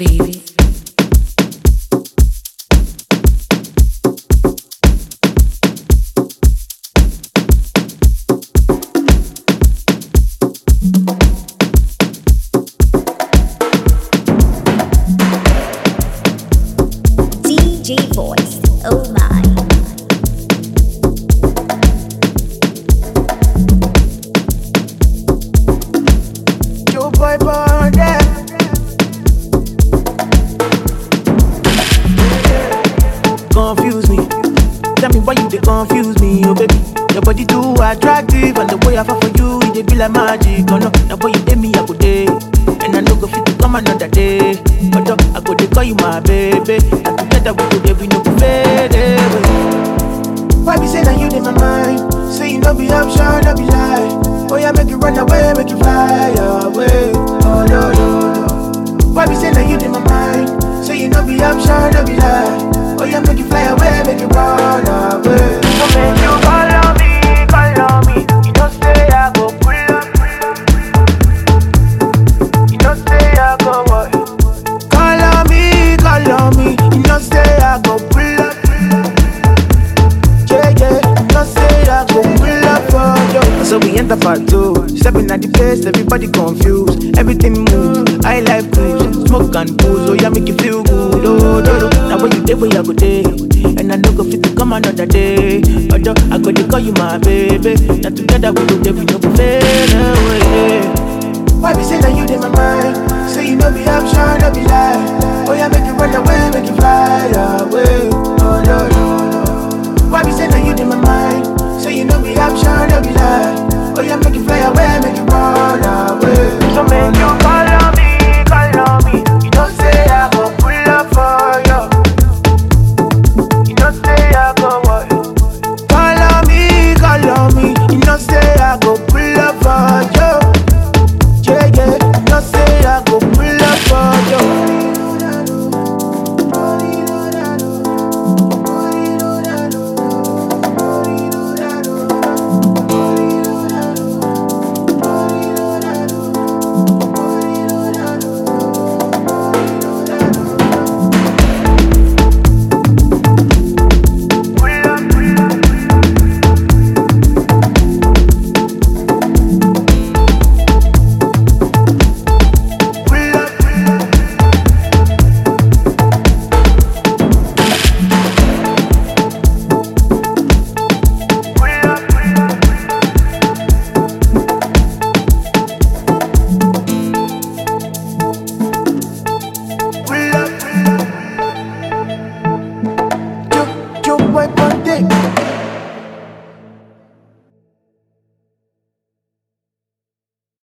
baby. DJ voice. Oh my. Yo, boy, boy, yeah. Confuse me. Tell me why you they confuse me, oh baby. Your body too attractive, and the way I fall for you, it dey be like magic. Oh no, now boy you dey me, I go day, and I no go fit to come another day. But I go dey call you my baby, and together we go dey we no go fade away. Why be say that you in my mind? Say you no be option, no be lie. Oh yeah, make you run away, make you fly away. Oh no no no. Why be say that you in my mind? Say you no be option, no be lie. Oh yeah, make you fly away, make you run away. So make you call on me, call on me. You know say I go pull up. You know say I go what? Call on me, call on me. You know say I go pull up. Yeah, yeah, no say I go pull up for you. So we enter part two. Stepping at the place, everybody confused. Everything move. I like cruise, smoke and booze. Oh yeah, make you feel good. Oh, do, do. Now when you day, where you go day, and I know go fit to come another day. Although I go to call you my baby. Now together we go there, we no go fade away. Why be say that you in my mind? Say you know be option, no be lie. Oh yeah, make you run away, make you fly away.